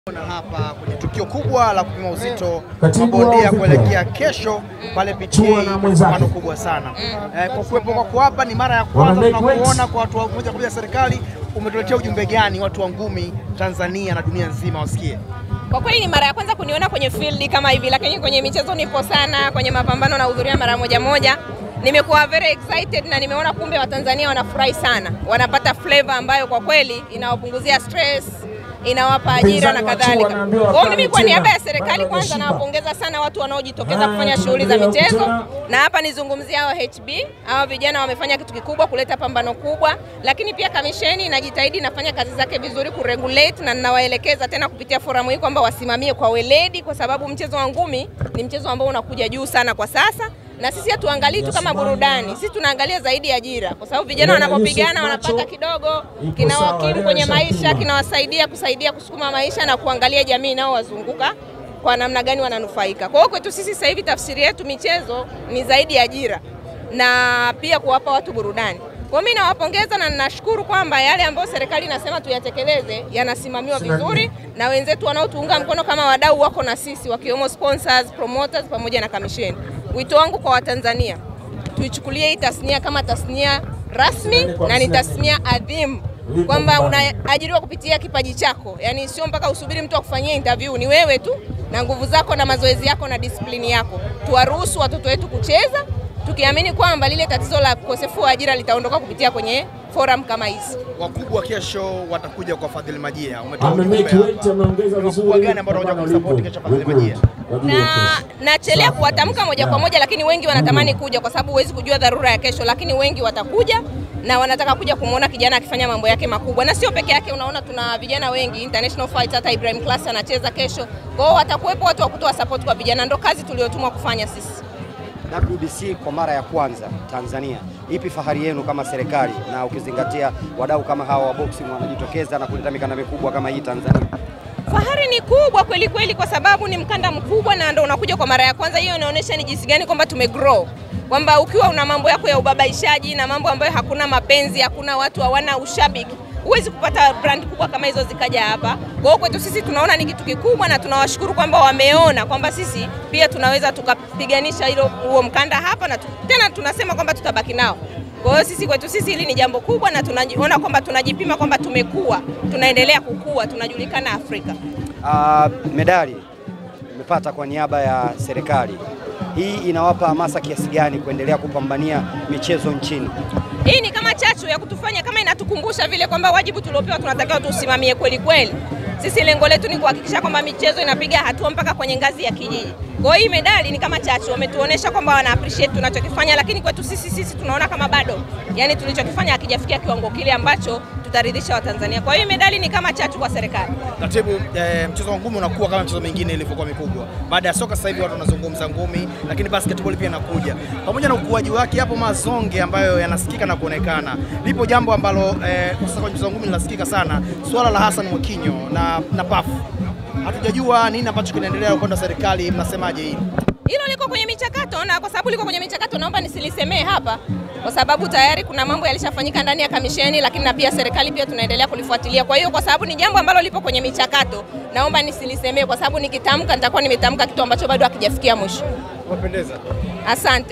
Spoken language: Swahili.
Na hapa kwenye tukio kubwa la kupima uzito Katibu wa mabondia Afrika. kuelekea kesho pale PTA, Chua na mwenzake. pambano kubwa sana eh, kwa kuwepo kwako hapa ni mara ya Wana kwanza make weight. tunakuona kwa watu wa moja kwa moja serikali. Umetuletea ujumbe gani watu wa ngumi Tanzania na dunia nzima wasikie? Kwa kweli ni mara ya kwanza kuniona kwenye field kama hivi, lakini kwenye michezo nipo sana, kwenye mapambano nahudhuria mara moja moja. Nimekuwa very excited na nimeona kumbe Watanzania wanafurahi sana, wanapata flavor ambayo kwa kweli inawapunguzia stress, inawapa ajira na Mpinzani wa Chua kadhalika. anaambiwa Kwa hiyo mimi kwa tena, niaba ya bado serikali kwanza hajashiba. nawapongeza sana watu wanaojitokeza Haya, kufanya shughuli za tunaendelea michezo, kutana. na hapa nizungumzia hao HB, hao vijana wamefanya kitu kikubwa kuleta pambano kubwa, lakini pia kamisheni inajitahidi inafanya kazi zake vizuri kuregulate, na ninawaelekeza tena kupitia forum hii kwamba wasimamie kwa weledi, kwa sababu mchezo wa ngumi ni mchezo ambao unakuja juu sana kwa sasa, na sisi hatuangalii tu kama burudani, sisi tunaangalia zaidi ajira, kwa sababu vijana Yule wanapopigana Yusuf wanapata Macho kidogo, ipo kinawakimu sawa, kwenye leo maisha, ishapigwa. kinawasaidia kusaidia kusukuma maisha na kuangalia jamii inayowazunguka kwa namna gani wananufaika. Kwa hiyo kwetu sisi sasa hivi tafsiri yetu michezo ni zaidi ya ajira na pia kuwapa watu burudani. Kwa hiyo mimi nawapongeza na ninashukuru kwamba yale ambayo serikali inasema tuyatekeleze yanasimamiwa Sina vizuri na wenzetu wanaotuunga mkono kama wadau wako na sisi wakiwemo sponsors, promoters pamoja na kamisheni. Wito wangu kwa Watanzania tuichukulie hii tasnia kama tasnia rasmi na ni tasnia adhimu kwamba unaajiriwa kupitia kipaji chako, yaani sio mpaka usubiri mtu akufanyie interview. Ni wewe tu na nguvu zako na mazoezi yako na disiplini yako. Tuwaruhusu watoto wetu kucheza, tukiamini kwamba lile tatizo la ukosefu wa ajira litaondoka kupitia kwenye forum kama hizi. Wakubwa kesho watakuja kwa Fadhili Majia, umetoa Amemake ujumbe weight, hapa. ameongeza Ni vizuri. wakubwa gani ambao wanakuja Pambano kumsupport lipo. kesho Fadhili We're Majia? good. Kwa ajili ya na kesho. nachelea Safi. kuwatamka moja kwa Yeah. moja, lakini wengi wanatamani kuja kwa sababu huwezi kujua dharura ya kesho, lakini wengi watakuja na wanataka kuja kumwona kijana akifanya mambo yake makubwa, na sio peke yake. Unaona, tuna vijana wengi international fights, hata Ibrahim Class anacheza kesho. Kwa hiyo watakuwepo watu wa kutoa support kwa vijana, ndo kazi tuliotumwa kufanya sisi. WBC kwa mara ya kwanza Tanzania, ipi fahari yenu kama serikali, na ukizingatia wadau kama hawa wa boxing wanajitokeza na kuleta mikanda mikubwa kama hii Tanzania? Fahari ni kubwa kweli kweli, kwa sababu ni mkanda mkubwa na ndo unakuja kwa mara ya kwanza. Hiyo inaonyesha ni jinsi gani kwamba tumegrow, kwamba ukiwa una mambo yako ya ubabaishaji na mambo ambayo hakuna mapenzi, hakuna watu hawana ushabiki, huwezi kupata brand kubwa kama hizo zikaja hapa. Kwa hiyo kwetu sisi tunaona ni kitu kikubwa, na tunawashukuru kwamba wameona kwamba sisi pia tunaweza tukapiganisha hilo huo mkanda hapa, na tu, tena tunasema kwamba tutabaki nao. Kwa hiyo sisi kwetu sisi hili ni jambo kubwa, na tunaona kwamba tunajipima kwamba tumekuwa, tunaendelea kukua, tunajulikana Afrika. Ah, medali imepata kwa niaba ya serikali, hii inawapa hamasa kiasi gani kuendelea kupambania michezo nchini? Hii ni kama chachu ya kutufanya kama inatukumbusha vile kwamba wajibu tuliopewa tunatakiwa tuusimamie kweli kweli. Sisi lengo letu ni kuhakikisha kwamba michezo inapiga hatua mpaka kwenye ngazi ya kijiji. Kwa hiyo hii medali ni kama chachu, wametuonesha kwamba wana appreciate tunachokifanya, lakini kwetu sisi sisi tunaona kama bado, yani tulichokifanya hakijafikia kiwango kile ambacho tutaridhisha Watanzania. Kwa hiyo hii medali ni kama chachu kwa serikali. Katibu, eh, mchezo wa ngumi unakuwa kama michezo mingine ilivyokuwa mikubwa. Baada ya soka sasa hivi watu wanazungumza ngumi, lakini basketball pia inakuja. Pamoja na ukuaji wake, yapo mazonge ambayo yanasikika na kuonekana. Lipo jambo ambalo eh, kwa sasa kwenye mchezo wa ngumi linasikika sana, swala la Hassan Mwakinyo na, na pafu. Hatujajua nini ambacho kinaendelea upande wa serikali, mnasemaje hili? Hilo liko kwenye michakato, na kwa sababu liko kwenye michakato, naomba nisilisemee hapa, kwa sababu tayari kuna mambo yalishafanyika ndani ya kamisheni, lakini na pia serikali pia tunaendelea kulifuatilia. Kwa hiyo kwa sababu ni jambo ambalo lipo kwenye michakato, naomba nisilisemee, kwa sababu nikitamka nitakuwa nimetamka kitu ambacho bado hakijafikia mwisho. Wapendeza. Asante.